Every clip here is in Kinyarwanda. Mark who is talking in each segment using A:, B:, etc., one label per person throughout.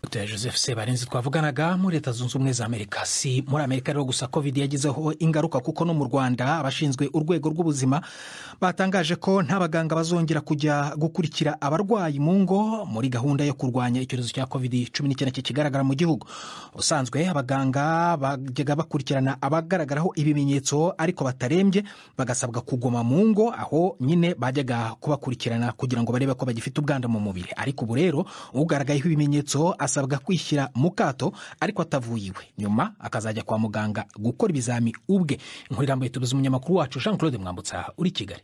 A: dr joseph sebarinzi twavuganaga muri leta zunze ubumwe za amerika si muri amerika rero gusa covid yagizeho ingaruka kuko no mu rwanda abashinzwe urwego rw'ubuzima batangaje ko nta baganga bazongera kujya gukurikira abarwayi mu ngo muri gahunda yo kurwanya icyorezo cya covid cumi n'icyenda kigaragara mu gihugu ubusanzwe abaganga bajyaga bakurikirana abagaragaraho ibimenyetso ariko batarembye bagasabwa kuguma mu ngo aho nyine bajyaga kubakurikirana kugira ngo barebe ko bagifite ubwanda mu mubiri ariko ubu rero ugaragayeho ibimenyetso asabwa kwishyira mu kato ariko atavuye iwe nyuma akazajya kwa muganga gukora ibizami ubwe inkuru irambuye tubuze umunyamakuru wacu jean claude mwambutsa uri kigali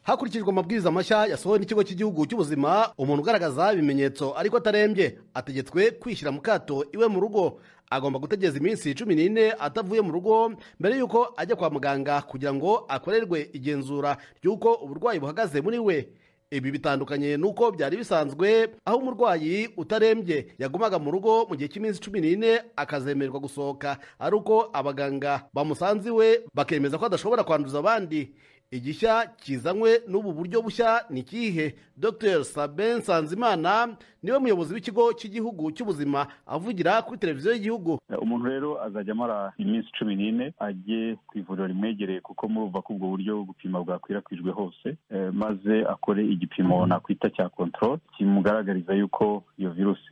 B: hakurikijwe amabwiriza mashya yasohowe n'ikigo cy'igihugu cy'ubuzima umuntu ugaragaza ibimenyetso ariko atarembye ategetswe kwishyira mu kato iwe mu rugo agomba gutegereza iminsi cumi n'ine atavuye mu rugo mbere y'uko ajya kwa muganga kugira ngo akorerwe igenzura ry'uko uburwayi buhagaze muri we ibi bitandukanye n'uko byari bisanzwe aho umurwayi utarembye yagumaga mu rugo mu gihe cy'iminsi cumi n'ine akazemererwa gusohoka ari uko abaganga bamusanze iwe bakemeza ko adashobora kwanduza abandi igishya kizanywe n'ubu buryo bushya ni ikihe dr sabin nsanzimana niwe muyobozi w'ikigo cy'igihugu cy'ubuzima avugira kuri televiziyo y'igihugu
C: umuntu rero azajya amara iminsi cumi n'ine ajye ku ivuriro rimwegereye kuko murumva ko ubwo buryo gupima bwakwirakwijwe hose maze akore igipimo nakwita cya kontorore kimugaragariza yuko iyo virusi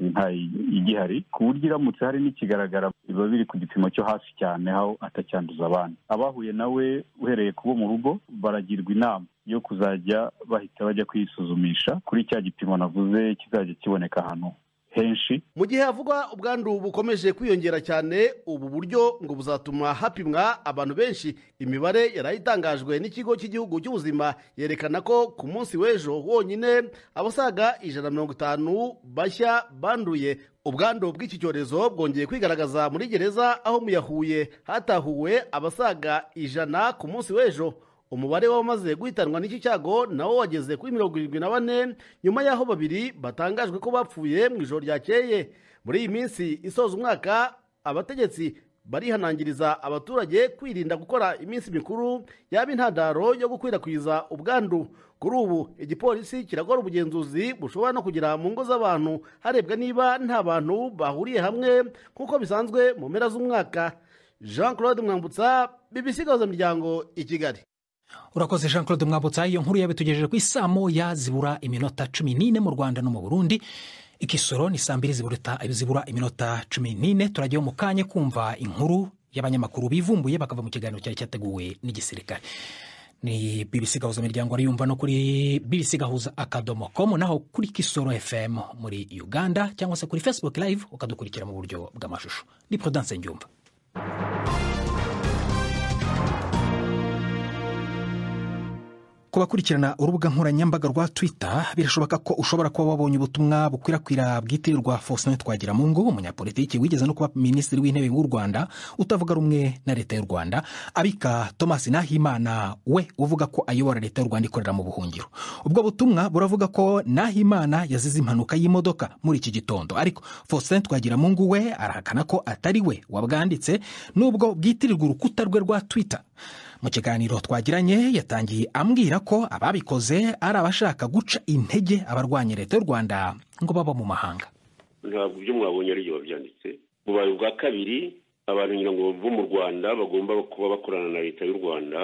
C: igihari ku buryo iramutse hari n'ikigaragara biba biri ku gipimo cyo hasi cyane aho atacyanduza abandi abahuye nawe uhereye kubo mu rugo baragirwa inama yo kuzajya bahita bajya kwisuzumisha kuri cya gipimo navuze kizajya kiboneka ahantu henshi
B: mu gihe havugwa ubwandu bukomeje kwiyongera cyane ubu buryo ngo buzatuma hapimwa abantu benshi imibare yari itangajwe n'ikigo cy'igihugu cy'ubuzima yerekana ko ku munsi w'ejo wonyine abasaga ijana na mirongo itanu bashya banduye ubwandu bw'iki cyorezo bwongeye kwigaragaza muri gereza aho mu yahuye hatahuwe abasaga ijana ku munsi w'ejo umubare w'abamaze guhitanwa n'iki cyago nawo wageze kuri mirongo irindwi na bane nyuma y'aho babiri batangajwe ko bapfuye mu ijoro ryakeye muri iyi minsi isoza umwaka abategetsi barihanangiriza abaturage kwirinda gukora iminsi mikuru yaba intandaro yo gukwirakwiza ubwandu kuri ubu igipolisi kiragora ubugenzuzi bushobora no kugera mu ngo z'abantu harebwa niba nta bantu bahuriye hamwe nk'uko bisanzwe mu mpera z'umwaka jean claude mwambutsa bibisi miryango i kigali
A: urakoze jean claude mwabutsa iyo nkuru yabitugejeje ku isaa moya zibura iminota cumi n'ine mu rwanda no mu burundi ikisoro ni saa mbiri zibura iminota cumi n'ine turajyaho mu kanya kumva inkuru y'abanyamakuru bivumbuye bakava mu kiganiro cyari cyateguwe n'igisirikare ni bbc gahuza imiryango ariyumva no kuri bbc gahuza akadomo komu naho kuri kisoro fm muri uganda cyangwa se kuri facebook live ukadukurikira mu buryo bw'amashusho ni porodanse ndyumva kubakurikirana urubuga nkoranyambaga rwa twitter birashoboka ko ushobora kuba wabonye ubutumwa bukwirakwira bwitirirwa faustin twagira mu ngo umunyapolitiki wigeze no kuba minisitiri w'intebe w'u rwanda utavuga rumwe na leta y'u rwanda abika thomas nahimana we uvuga ko ayobora leta y'u rwanda ikorera mu buhungiro ubwo butumwa buravuga ko nahimana yazize impanuka y'imodoka muri iki gitondo ariko faustin twagira mu ngo we arahakana ko atari we wabwanditse nubwo bwitirirwa urukuta rwe rwa twitter mu kiganiro twagiranye yatangiye ambwira ko ababikoze ari abashaka guca intege abarwanya leta y'u rwanda ngo baba mu mahanga
D: ntabwo ibyo mwabonye ari byo babyanditse bubaye ubwa kabiri abantu ngira ngo bo mu rwanda bagomba kuba bakorana na leta y'u rwanda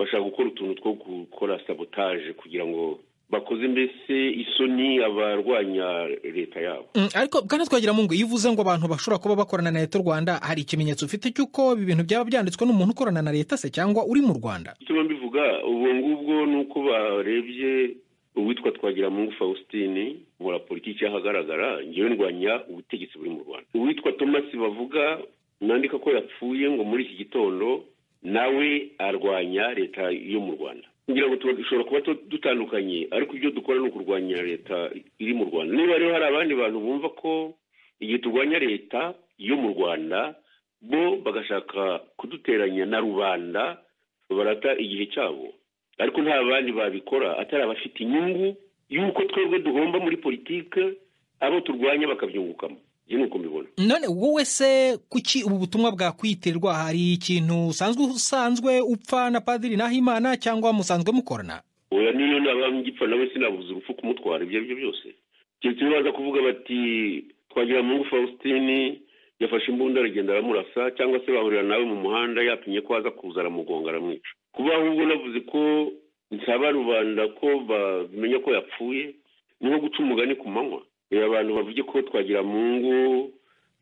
D: bashaka gukora utuntu two gukora sabotaje kugira ngo bakoze mbese isoni abarwanya leta yabo
A: ariko kandi twagira mu ngo iyo uvuze ngo abantu bashobora kuba bakorana na leta y'u rwanda hari ikimenyetso ufite cy'uko ibi bintu byaba byanditswe n'umuntu ukorana na leta se cyangwa uri mu rwanda
D: icyo mbivuga ubu ngubwo ni uko barebye uwitwa twagira mungu faustin ubura politiki ahagaragara ngewe ndwanya ubutegetsi buri mu rwanda uwitwa thomas bavuga nandika ko yapfuye ngo muri iki gitondo nawe arwanya leta yo mu rwanda kugira ngo dushobora kuba dutandukanye ariko ibyo dukora ni ukurwanya leta iri mu rwanda niba rero hari abandi bantu bumva ko igihe turwanya leta yo mu rwanda bo bagashaka kuduteranya na rubanda barata igihe cyabo ariko nta bandi babikora atari abafite inyungu y'uko twebwe duhomba muri politiki abo turwanya bakabyungukamo iyi ni uko mbibona
A: none wowe se kuki ubu butumwa bwakwitirwa hari ikintu usanzwe usanzwe upfa na padiri nahimana cyangwa musanzwe mukorana
D: oya niyo naba ngipfa nawe sinabuze urupfu kumutwara ibyo ari byo byose keretse baza kuvuga bati twagira mungu faustin yafashe imbunda aragenda aramurasa cyangwa se bahurira nawe mu muhanda yatumye ko aza kuza aramugonga aramwica kuba ahubwo navuze ko nsaba rubanda ko bamenya ko yapfuye ni nko guca umugani ku manywa abantu bavuge ko twagira mungu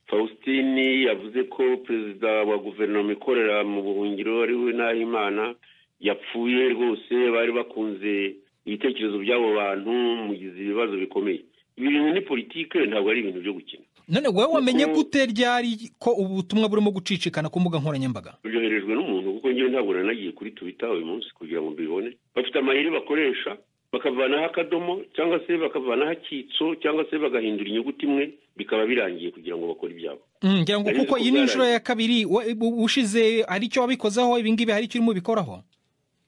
D: faustin yavuze ko perezida wa guverinoma ikorera mu buhungiro ariwe nahimana yapfuye rwose bari bakunze ibitekerezo by'abo bantu mugize ibibazo bikomeye ibi bintu ni politike ntabwo ari ibintu byo gukina
A: none wowe wamenye gute ryari ko ubutumwa burimo gucicikana ku mbuga nkoranyambaga
D: byoherejwe n'umuntu kuko njyewe ntabwo nanagiye kuri tubita uyu munsi kugira ngo mbibone bafite amahiri bakoresha bakavanaho akadomo cyangwa se bakavanaho akitso cyangwa se bagahindura inyuguti imwe bikaba birangiye kugira ngo bakore ibyabo
A: ngira ngo kuko iyi ni inshuro ya kabiri we- u- ushize hari icyo wabikozeho ibi ngibi hari icyo urimo bikoraho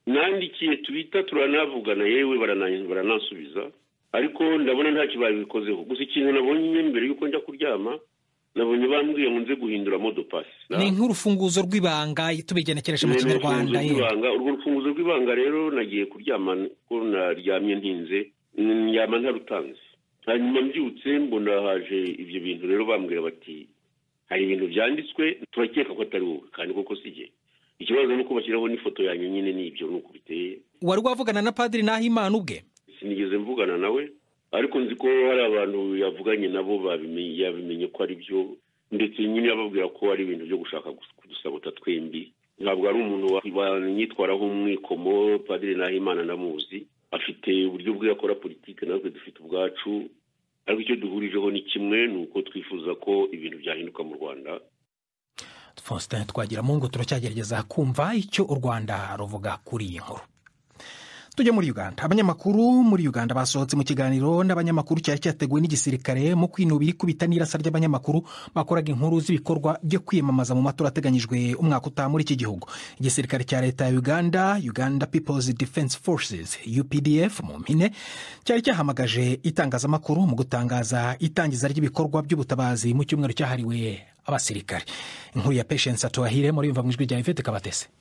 D: nandikiye tubita turanavugana yewe barana- baranansubiza ariko ndabona ntacyo babikozeho gusa ikintu nabonye mbere y'uko njya kuryama nabonye bambwiye ngo nze guhindura modopasi
A: ni nk'urufunguzo rw'ibanga tubigenekereje mu
D: Ni
A: kinyarwanda ye
D: urufunguzo rw'ibanga urwo rufunguzo rw'ibanga rero nagiye kuryama ko naryamye ntinze ndyama ntarutanze hanyuma mbyutse mbona haje ibyo bintu rero bambwira bati hari ibintu byanditswe turakeka ko atari wowe kandi koko si jye ikibazo ni uko bashyiraho n'ifoto yanjye nyine n'ibyo ni uko biteye
A: wari wavugana na padiri n'ahimana ubwe
D: sinigeze mvugana nawe ariko nzi ko hari abantu yavuganye nabo babimenye yabimenye ko ari byo ndetse nyine ababwira ko ari ibintu byo gushaka gus- kudusabota twembi ntabwo ari umuntu wa- wanyitwaraho umwikomo padiri nahimana ndamuzi afite uburyo bwe akora politiki natwe dufite ubwacu ariko icyo duhurijeho ni kimwe ni uko twifuza ko ibintu byahinduka mu rwanda
A: faustin twagiramungu turacyagerageza kumva icyo u rwanda ruvuga kuri iyi nkuru tujye muri uganda abanyamakuru muri uganda basohotse mu kiganiro n'abanyamakuru cyari cyateguwe n'igisirikare mu kwinubira ikubita n'irasa ry'abanyamakuru bakoraga inkuru z'ibikorwa byo kwiyamamaza mu matora ateganyijwe umwaka utaha muri iki gihugu igisirikare cya leta ya uganda uganda people's defense forces updf mu mpine cyari cyahamagaje itangazamakuru mu gutangaza itangiza ry'ibikorwa by'ubutabazi mu cyumweru cyahariwe abasirikare inkuru ya patience atuwahire muri yumva mu ijwi rya ivete kabatese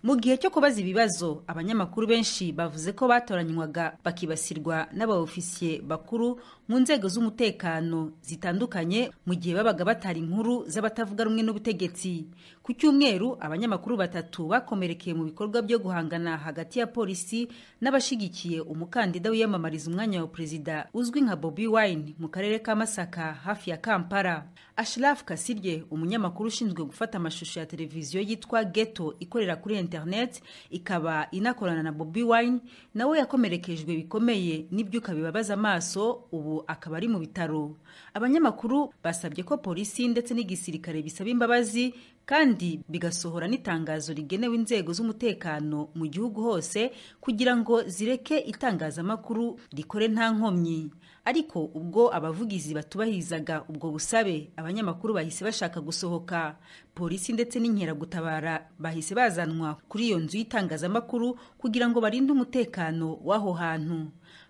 E: mu gihe cyo kubaza ibibazo abanyamakuru benshi bavuze ko batoranywaga bakibasirwa n'abaofisiye bakuru mu nzego z'umutekano zitandukanye mu gihe babaga batari inkuru z'abatavuga rumwe n'ubutegetsi ku cyumweru abanyamakuru batatu bakomerekeye mu bikorwa byo guhangana hagati ya polisi n'abashigikiye umukandida wiyamamariza umwanya wa perezida uzwi nka bobi wine mu karere ka masaka hafi ya kampala ashiraf kasirye umunyamakuru ushinzwe gufata amashusho ya televiziyo yitwa geto ikorera kuri internet ikaba inakorana na bobi wine nawe yakomerekejwe bikomeye n'ibyuka bibabaza amaso ubu akaba ari mu bitaro abanyamakuru basabye ko polisi ndetse n'igisirikare bisaba imbabazi kandi bigasohora n'itangazo rigenewe inzego z'umutekano mu gihugu hose kugira ngo zireke itangazamakuru rikore nta nkomyi ariko ubwo abavugizi batubahirizaga ubwo busabe abanyamakuru bahise bashaka gusohoka polisi ndetse n'inkeragutabara bahise bazanwa kuri iyo nzu y'itangazamakuru kugira ngo barinde umutekano w'aho hantu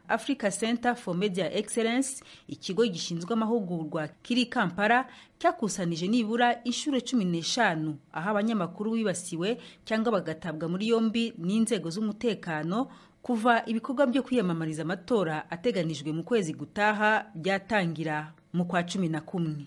E: africa center for media excellence ikigo gishinzwe amahugurwa kiri i kampala cyakusanije nibura inshuro cumi n'eshanu aho abanyamakuru bibasiwe cyangwa bagatabwa muri yombi n'inzego z'umutekano kuva ibikorwa byo kwiyamamariza amatora ateganijwe mu kwezi gutaha byatangira mu kwa cumi na kumwe